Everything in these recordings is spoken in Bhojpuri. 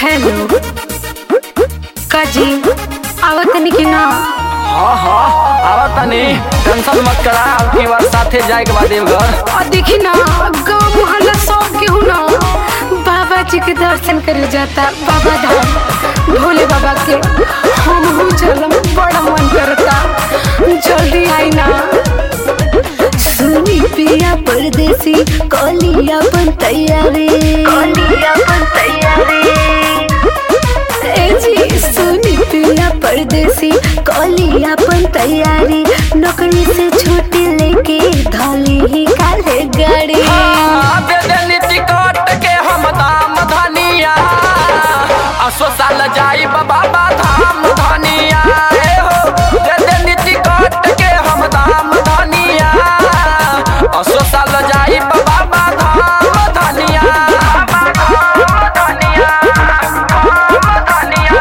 हेलो काजी आवत नहीं कि ना हाँ हाँ आवा तनी टेंशन मत करा अब की बार साथे जाए के बाद देवघर और देखी ना गाँव मोहल्ला सब केहू ना बाबा जी के दर्शन करे जाता बाबा धाम भोले बाबा के हम हूँ चलम बड़ा मन करता जल्दी आई ना सुनी पिया परदेसी कलिया बन तैयारी कलिया बन तैयारी ए जी सुनी पिया परदेसी कलिया बन तैयारी नौकरी से छुट्टी लेके धली ही काले गाड़ी हाँ, दे देनी टिकट के हम दाम धनिया असो साल जाई बाबा धाम धनिया ए हो दे देनी टिकट के हम दाम धनिया असो साल जाई बाबा धाम धनिया धाम धनिया धाम धनिया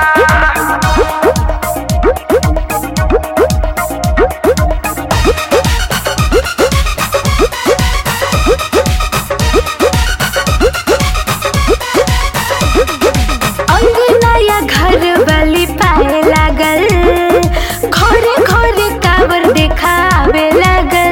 अंगना या घर वाली पाए लागल घरे घरे कावर देखावे लागल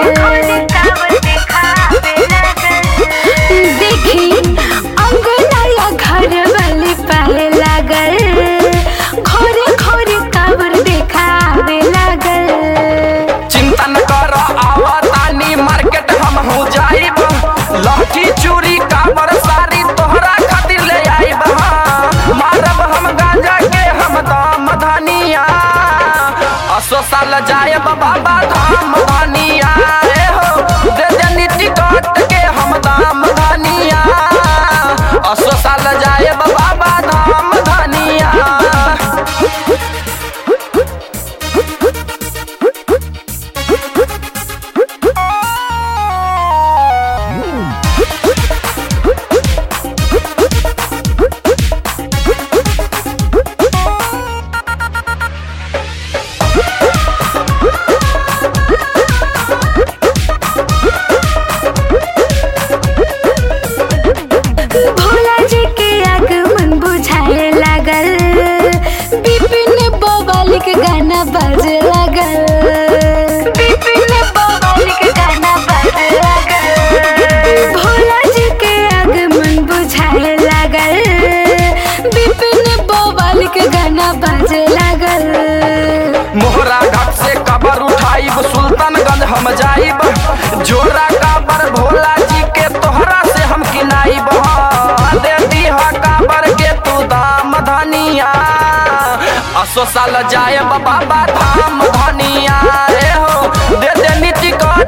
देखी अंगना या घर वाली पाए लागल घरे घरे कावर देखावे लागल चिंता न कर आवतानी मार्केट हम हो जाइब लहठी चूड़ी काबर सारी तोहरा खातिर ले आइब हाँ। मारब हम गांजा के हम दाम धनिया असो साल जायब बाबा धाम धनिया ए हो दे देनी टिकट के हम दाम धनिया असो साल जायब बाबा धाम धनिया भोला जी के आगमन बुझाए लागल बिपिन बवाली के गाना बाजे लागल बिपिन बवाली के गाना बाजे लागल भोला जी के आगमन बुझाए लागल बिपिन बवाली के गाना बाजे लागल मोहरा घाट से कबर उठाइब सुल्तानगंज हम जाइब जोरा काबर भोला जी के तोहरा से हम किनाइब हाँ, दे दीह काबर के तू दाम धनिया असो साल जायब बाबा धाम धनिया रे हो दे दे टिकट